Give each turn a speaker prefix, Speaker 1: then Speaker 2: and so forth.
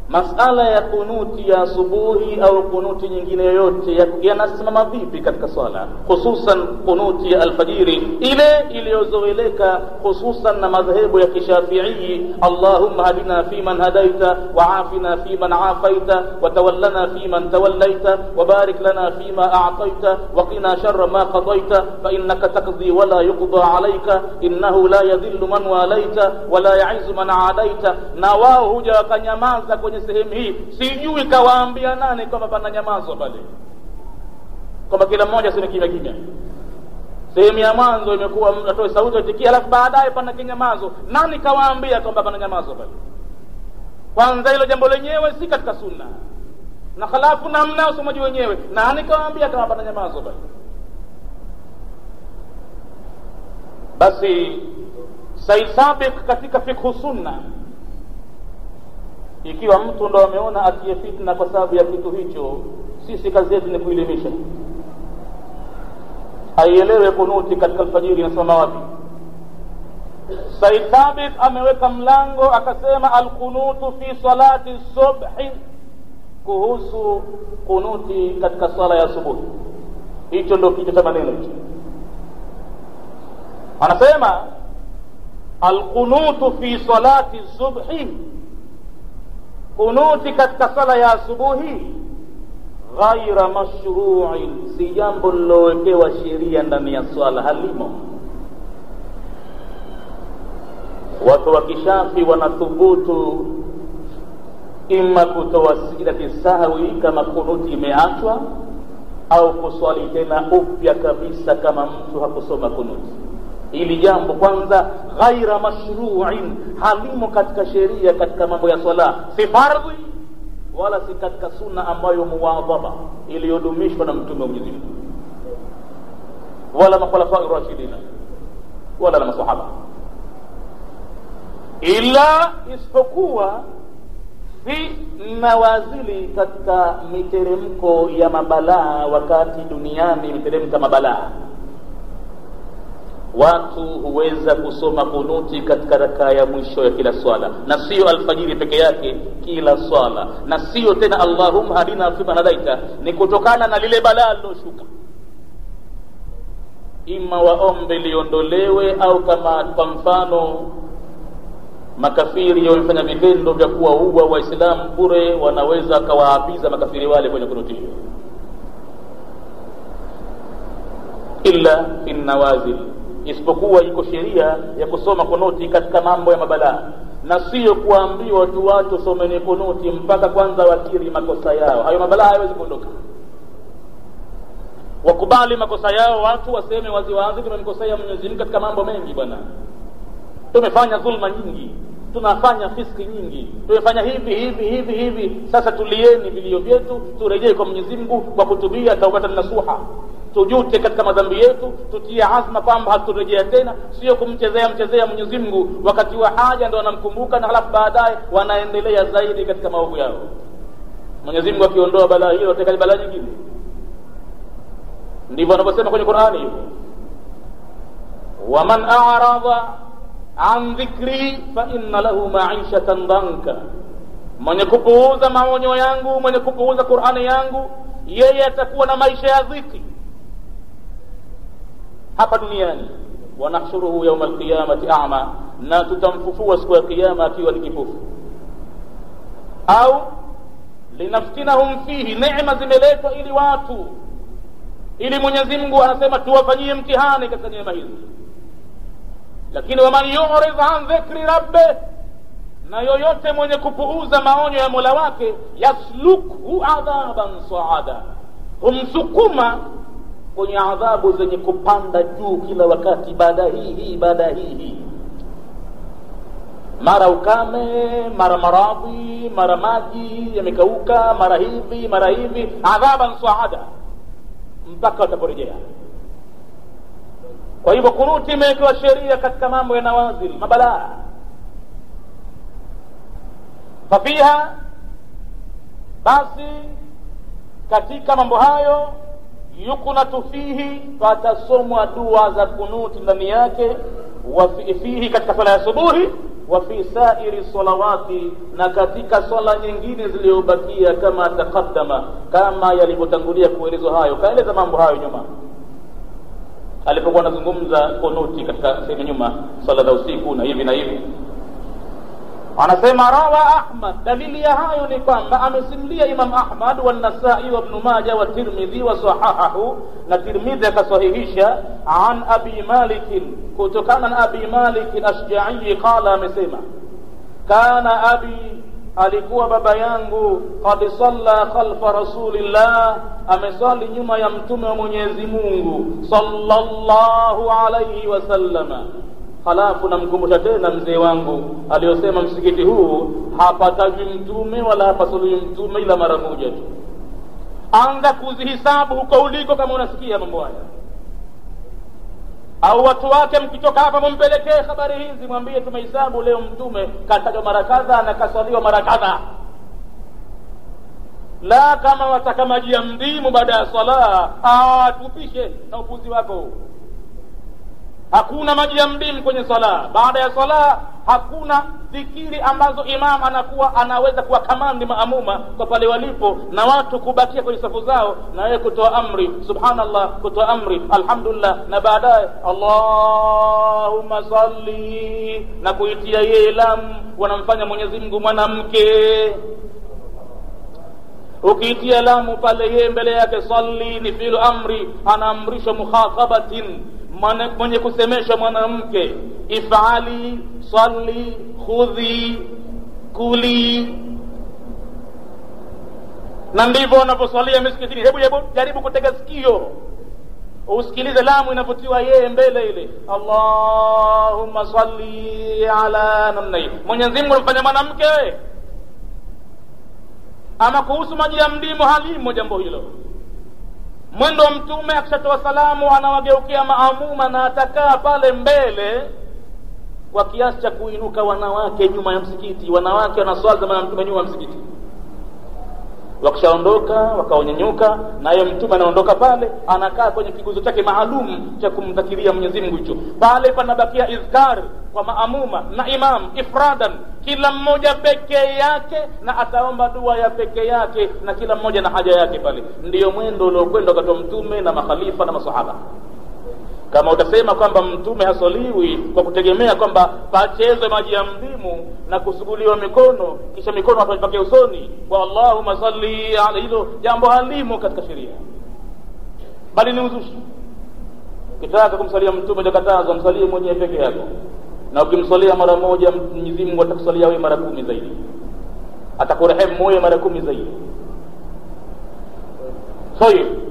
Speaker 1: masala ya kunuti ya asubuhi au kunuti nyingine yoyote yanasimama vipi katika swala hususan kunuti ya alfajiri ile iliyozoeleka hususan na madhehebu ya kishafiii allahumma hadina fiman hadaita waafina fiman afaita watawallana fiman tawallaita wabarik lana fima ataita waqina shara ma qadaita fainaka taqdi wala yuqda alaika innahu la yadhillu man walaita wala yaizu man adaita na wao huja wakanyamaza kwenye sehemu hii sijui kawaambia nani kwamba pana nyamazwa pale kwamba kila mmoja sini kimya kimya sehemu ya mwanzo imekuwa atoe sauti atikia alafu baadaye pana kinyamazo nani kawaambia kwamba pana nyamazo pale kwanza hilo jambo lenyewe si katika sunna na halafu namna usomaji wenyewe nani kawaambia kama pana nyamazo pale basi said sabik katika fikhu sunna ikiwa mtu ndo ameona atie fitna kwa sababu ya kitu hicho sisi kazi yetu ni kuelimisha aielewe kunuti katika alfajiri inasimama wapi said thabit ameweka mlango akasema alqunutu fi salati subhi kuhusu kunuti katika swala ya asubuhi hicho ndo kichwa cha maneno hicho anasema alqunutu fi salati subhi kunuti katika sala ya asubuhi ghaira mashruin si jambo lilowekewa sheria ndani ya swala halimo watu wa kishafi wanathubutu ima kutoa sijidati sahwi kama kunuti imeachwa au kuswali tena upya kabisa kama mtu hakusoma kunuti ili jambo kwanza ghaira mashruin halimo katika sheria katika mambo ya swala si fardhi wala si katika sunna ambayo muwadhaba iliyodumishwa na mtume wa mwenyezi mungu wala makhulafai rashidina wala na masahaba ila isipokuwa fi nawazili katika miteremko ya mabalaa wakati duniani miteremka mabalaa watu huweza kusoma kunuti katika rakaa ya mwisho ya kila swala na sio alfajiri peke yake kila swala na sio tena allahumma hadina fiman hadaita ni kutokana na lile balaa liloshuka ima waombe liondolewe au kama kwa mfano makafiri wamefanya vitendo vya kuwaua waislamu bure wanaweza wakawaapiza makafiri wale kwenye kunuti hiyo illa fi nawazil isipokuwa iko sheria ya kusoma kunuti katika mambo ya mabalaa na sio kuambiwa tu watu someni kunuti mpaka kwanza wakiri makosa yao hayo mabalaa hayawezi kuondoka wakubali makosa yao watu waseme waziwazi tumemkosea mwenyezi mungu katika mambo mengi bwana tumefanya dhulma nyingi tunafanya fiski nyingi tumefanya hivi hivi hivi hivi sasa tulieni vilio vyetu turejee kwa mwenyezi mungu kwa kutubia taubatan nasuha tujute katika madhambi yetu tutie azma kwamba hatutorejea tena sio kumchezea mchezea mwenyezi mungu wakati wa haja ndo wanamkumbuka na halafu baadaye wanaendelea zaidi katika maovu yao mwenyezi mungu akiondoa balaa hilo ateka balaa nyingine ndivyo anavyosema kwenye qurani hivyo waman aradha an dhikri fa inna lahu maishatan dhanka mwenye kupuuza maonyo yangu mwenye kupuuza qurani yangu yeye atakuwa na maisha ya dhiki hapa duniani wanahshuruhu yauma alqiyamati ama na tutamfufua siku ya kiyama akiwa ni kipofu au linaftinahum fihi neema zimeletwa ili watu ili mwenyezi mungu anasema tuwafanyie mtihani katika neema hizi lakini waman yurid an dhikri rabbih na yoyote mwenye kupuuza maonyo ya mola wake yaslukhu adhaban saada humsukuma kwenye adhabu zenye kupanda juu kila wakati baada hii hii baada hii hii mara ukame mara maradhi mara maji yamekauka mara hivi mara hivi adhaban saada mpaka wataporejea kwa hivyo kunuti imewekewa sheria katika mambo ya nawazil mabalaa fafiha basi katika mambo hayo yuknatu fihi patasomwa dua za kunuti ndani yake wa fihi katika sala ya subuhi wa fi sairi salawati na katika swala nyingine zilizobakia kama taqaddama kama yalivyotangulia kuelezwa hayo kaeleza mambo hayo nyuma alipokuwa anazungumza kunuti katika sehemu nyuma swala za usiku na hivi na hivi anasema rawa ahmad dalili ya hayo ni kwamba amesimulia imam ahmad walnasai wabnu maja watirmidhi wasahahahu na tirmidhi akasahihisha an abi malikin kutokana na abi malik ashjaii qala amesema kana abi alikuwa baba yangu qad salla khalfa rasulillah amesali nyuma ya mtume wa mwenyezi mungu sallallahu alaihi wasallama halafu namkumbusha tena mzee wangu aliyosema msikiti huu hapatajwi mtume wala hapasuluhi mtume ila mara moja tu anza kuzihisabu huko uliko kama unasikia mambo haya au watu wake mkitoka hapa mumpelekee habari hizi mwambie tumehisabu leo mtume katajwa mara kadha na kaswaliwa mara kadha la kama wataka maji ya mdimu baada ya swala tupishe na upuzi wako hakuna maji ya mdimu kwenye swala baada ya swala hakuna dhikiri ambazo imam anakuwa anaweza kuwakamandi maamuma kwa pale walipo na watu kubakia kwenye safu zao na yeye kutoa amri subhanallah kutoa amri alhamdulillah na baadaye allahumma salli na kuitia yeye lamu wanamfanya mwenyezi mungu mwanamke ukiitia lamu pale yeye mbele yake salli ni filu amri anaamrishwa mukhatabatin mwenye kusemesha mwanamke ifali salli khudhi kuli na ndivyo wanaposwalia misikitini hebu hebu jaribu kutega sikio usikilize lamu inavyotiwa yeye mbele ile allahumma salli ala namna hii mwenyezi mungu amfanya mwanamke ama kuhusu maji ya mdimu halimo jambo hilo mwendo wa mtume akishatoa salamu anawageukia maamuma na atakaa pale mbele kwa kiasi cha kuinuka wanawake nyuma ya msikiti wanawake wanaswali zamani ya mtume nyuma ya msikiti wakishaondoka wakaonyanyuka naye mtume anaondoka pale anakaa kwenye kiguzo chake maalum cha kumdhakiria mwenyezi mungu hicho pale panabakia izkar kwa maamuma na imam ifradan kila mmoja pekee yake na ataomba dua ya pekee yake na kila mmoja na haja yake pale ndiyo mwendo uliokwenda wakati wa mtume na makhalifa na masahaba kama utasema kwamba mtume haswaliwi kwa kutegemea kwamba pachezwe maji ya mdimu na kusuguliwa mikono kisha mikono watu waipake usoni kwa allahuma salli ala hilo jambo halimo katika sheria bali ni uzushi ukitaka kumsalia mtume jakatazwa msalie mwenyewe peke yako na ukimswalia mara moja mwenyezi mungu atakusalia wewe mara kumi zaidi atakurehemu wewe mara kumi zaidi tayib